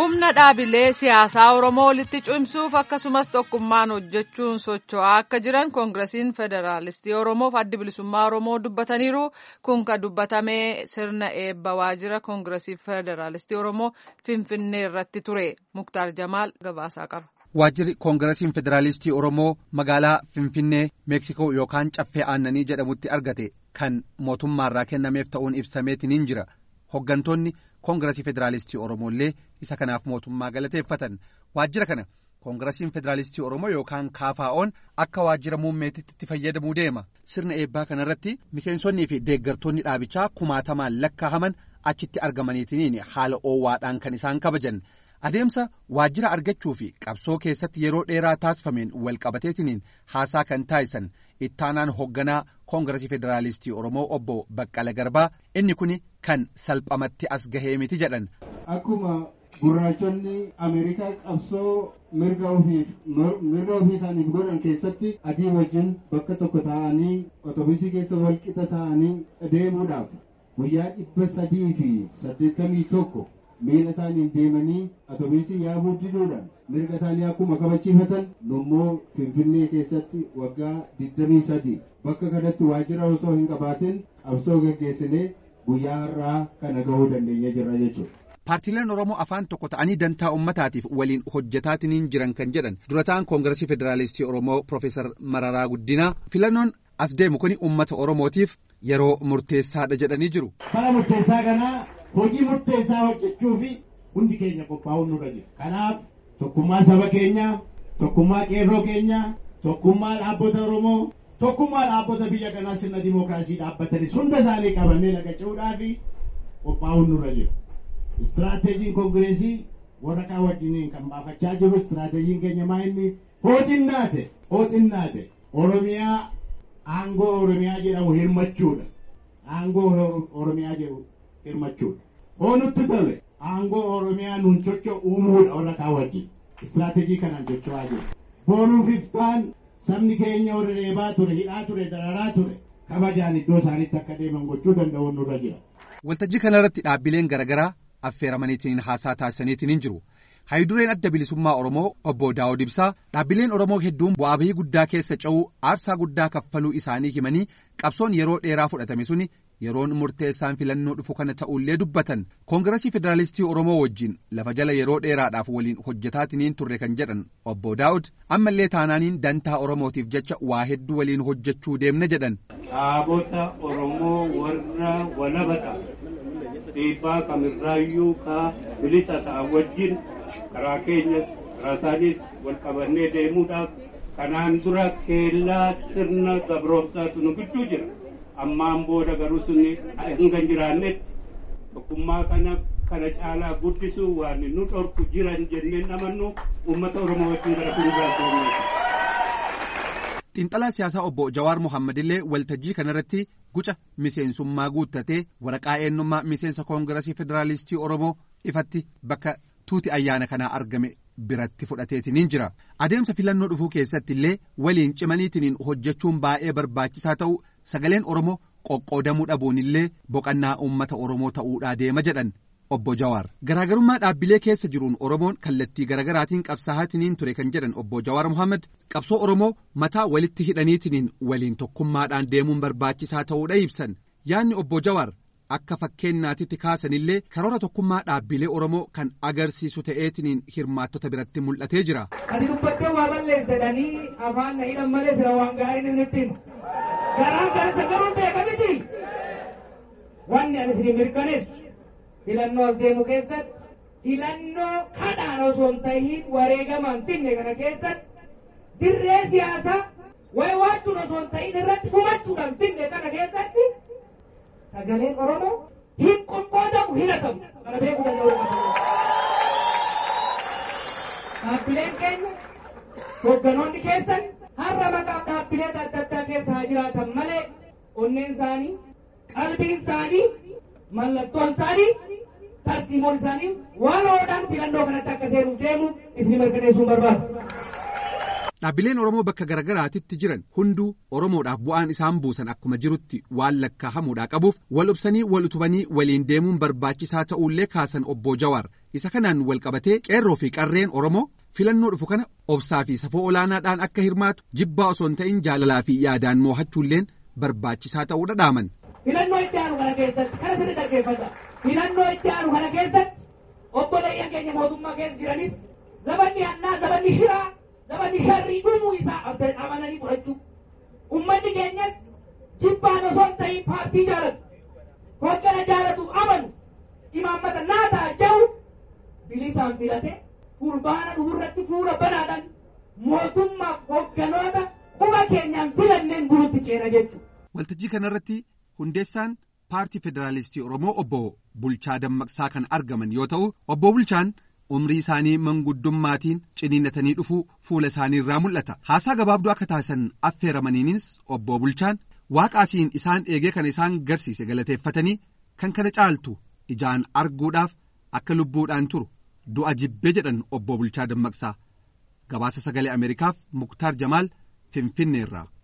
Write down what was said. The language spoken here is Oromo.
humna dhaabilee siyaasaa oromoo walitti cimsuuf akkasumas tokkummaan hojjechuun socho'aa akka jiran koongiresiin federaalistii oromoof addi bilisummaa oromoo dubbataniiru kun kan dubbatame sirna eebba waajjira koongiresii federaalistii oromoo finfinnee irratti ture muktaar jamaal gabaasaa qaba. waajjirri koongiresiin federaalistii oromoo magaalaa finfinnee meeksikoo yookaan caffee aannanii jedhamutti argate kan mootummaarraa kennameef ta'uun ibsameetiin jira hoggantoonni koongiresii federaalistii oromoo illee isa kanaaf mootummaa galateeffatan waajjira kana koongiresiin federaalistii oromoo yookaan kaafaa'oon akka waajjira muummeetitti itti fayyadamuu deema sirna eebbaa kanarratti miseensonnii fi deeggartoonni dhaabichaa kumaatamaan lakkaa'aman achitti argamaniitiin haala oowwaadhaan kan isaan kabajan. adeemsa waajjira argachuu fi qabsoo keessatti yeroo dheeraa taasifameen walqabateetiniin haasaa kan taasisan ittaanaan hoogganaa koongiresii federaalistii oromoo obbo baqqala garbaa inni kun kan salphamatti as gahee miti jedhan. akkuma gurraachonni ameerikaa qabsoo mirga ofii isaaniif godhan keessatti adii wajjin bakka tokko taa'anii otobusii keessa walqixa taa'anii deemuudhaaf guyyaa dhibba sadii fi saddeettamii tokko. miila isaaniin deemanii otobusii yaabuu diduudhaan mirga isaanii akkuma kabachiifatan nummoo finfinnee keessatti waggaa 23 bakka kanatti waajjira osoo hin qabaatin qabsoo gaggeessinee guyyaa har'aa kana gahuu dandeenya jirra jechuudha. Paartiileen Oromoo afaan tokko ta'anii dantaa uummataatiif waliin hojjetaatiin jiran kan jedhan durataan koongiresii federaalistii Oromoo Profeesar Mararaa Guddinaa filannoon as deemu kun uummata Oromootiif yeroo murteessaadha jedhanii jiru. Bara murteessaa kanaa hojii murteessaa hojjechuu fi hundi keenya qophaa'uun nurra jira. Kanaaf tokkummaa saba keenyaa, tokkummaa qeerroo keenyaa, tokkummaa dhaabbata Oromoo, tokkummaa dhaabbata biyya kanaa sirna dimookiraasii dhaabbatanis hunda isaanii qabannee lagachuudhaa fi qophaa'uun nurra jira. Istiraateejiin koongireesii warra kaan wajjiniin kan baafachaa jiru istiraateejiin keenya maa inni hooxinnaate hooxinnaate Oromiyaa aangoo Oromiyaa jedhamu hirmachuudha. Aangoo Oromiyaa jedhamu hirmachuudha. Hoonutti tole aangoo Oromiyaa nun socho uumuudha warra kaan wajjin. Istiraateejii kanaan socho'aa jiru. Booruuf iftaan sabni keenya warra reebaa ture, hidhaa ture, dararaa ture. Kabajaan iddoo isaaniitti akka deeman gochuu danda'u nurra jira. Waltajjii kanarratti dhaabbileen garaagaraa affeeramaniitiin haasaa taasisaniitiin jiru. Hayidureen adda bilisummaa Oromoo obbo Daawud Ibsaa dhaabbileen Oromoo hedduun bu'aa bahii guddaa keessa ce'uu aarsaa guddaa kaffaluu isaanii himanii qabsoon yeroo dheeraa fudhatame suni yeroon murteessaan filannoo dhufu kana ta'ullee dubbatan koongiresii federaalistii Oromoo wajjin lafa jala yeroo dheeraadhaaf waliin hojjetaatiniin turre kan jedhan obbo Daawud ammallee taanaaniin dantaa Oromootiif jecha waa hedduu waliin hojjechuu deemna jedhan. Dhaabota Oromoo warra walabata dhiibbaa kamirraayyuu ka bilisa ta'an wajjin karaa keenyas karaa isaanis wal qabannee deemuudhaaf kanaan dura keellaa sirna gabroomsaatu nu gidduu jira ammaan booda garuu sunni hanga hin jiraannetti tokkummaa kana kana caalaa guddisuu waan nu dhorku jiran jenneen amannu uummata oromoo wajjin gara fuulduraatti Xiinxalaa siyaasaa obbo Jawaar Mohaammed illee waltajjii kanarratti guca miseensummaa guuttatee waraqaa eenyummaa miseensa koongiresii federaalistii Oromoo ifatti bakka tuuti ayyaana kanaa argame biratti fudhateetiniin jira. Adeemsa filannoo dhufuu keessatti illee waliin cimaniitiin hojjechuun baay'ee barbaachisaa ta'u sagaleen Oromoo qoqqoodamuu dhabuun illee boqannaa uummata Oromoo ta'uudhaa deema jedhan. Obbo Jawaar garaagarummaa dhaabbilee keessa jiruun Oromoon kallattii garaagaraatiin qabsaa'aatiin ture kan jedhan obbo Jawaar Mohaammed qabsoo Oromoo mataa walitti hidhaniitiin waliin tokkummaadhaan deemuun barbaachisaa ta'uudha ibsan yaadni obbo Jawaar akka fakkeenyaatitti kaasanillee karoora tokkummaa dhaabbilee Oromoo kan agarsiisu ta'eetiin hirmaattota biratti mul'atee jira. Ati dubbattee waa balleessadanii afaan na hidhan malee sira waan gaariin inni ittiin garaan kan isa garuu beeka miti wanni ani isin mirkaneessu. filannoo as deemu keessatti filannoo kadhaan osoo hin ta'iin wareegamaan finne kana keessatti dirree siyaasaa waywaachuun osoo hin ta'iin irratti humachuudhaan finne kana keessatti sagaleen Oromoo hin qoqqoodamu hin hatamu kana beekuu danda'u. Dhaabbileen keenya hoogganoonni keessan har'a maqaa dhaabbilee adda addaa keessa haa jiraatan malee onneen isaanii qalbiin isaanii mallattoon isaanii tarsiimoon isaanii waan oodhaan filannoo kanatti akka seenuuf deemu isin mirkaneessuun barbaadu. Dhaabbileen Oromoo bakka garagaraatitti jiran hunduu Oromoodhaaf bu'aan isaan buusan akkuma jirutti waan lakkaahamuudhaa qabuuf wal obsanii wal utubanii waliin deemuun barbaachisaa ta'uullee kaasan obbo Jawaar isa kanaan wal qabatee qeerroo fi qarreen Oromoo filannoo dhufu kana obsaa fi safoo olaanaadhaan akka hirmaatu jibbaa osoo hin ta'in jaalalaa fi yaadaan moo'achuulleen barbaachisaa ta'uu dhadhaaman. Filannoo itti aanu kana keessatti kana sirri dhaggeeffata. Filannoo itti aanu kana keessatti obboleeyyan keenya mootummaa keessa jiranis zabanni hannaa zabanni shiraa zabanni sharrii dhumuu isaa amananii fudhachuu. Uummanni keenyas jibbaan osoo hin ta'in paartii jaalatu. Hoggana jaalatu amanu imaammata naa ta'a jahu bilisaan filate fulbaana dhufuurratti fuula banaadhaan mootummaaf hogganoota quba keenyaan filanneen bulutti ceena jechuudha. Waltajjii kanarratti hundeessaan paartii federaalistii Oromoo obbo Bulchaa Dammaqsaa kan argaman yoo ta'u obbo Bulchaan umrii isaanii manguddummaatiin ciniinnatanii dhufuu fuula isaanii irraa mul'ata. Haasaa gabaabduu akka taasisan affeeramaniinis obbo Bulchaan waaqaasiin isaan eegee kan isaan garsiise galateeffatanii kan kana caaltu ijaan arguudhaaf akka lubbuudhaan turu du'a jibbee jedhan obbo Bulchaa Dammaqsaa. Gabaasa sagalee Ameerikaaf Muktaar Jamaal Finfinneerraa.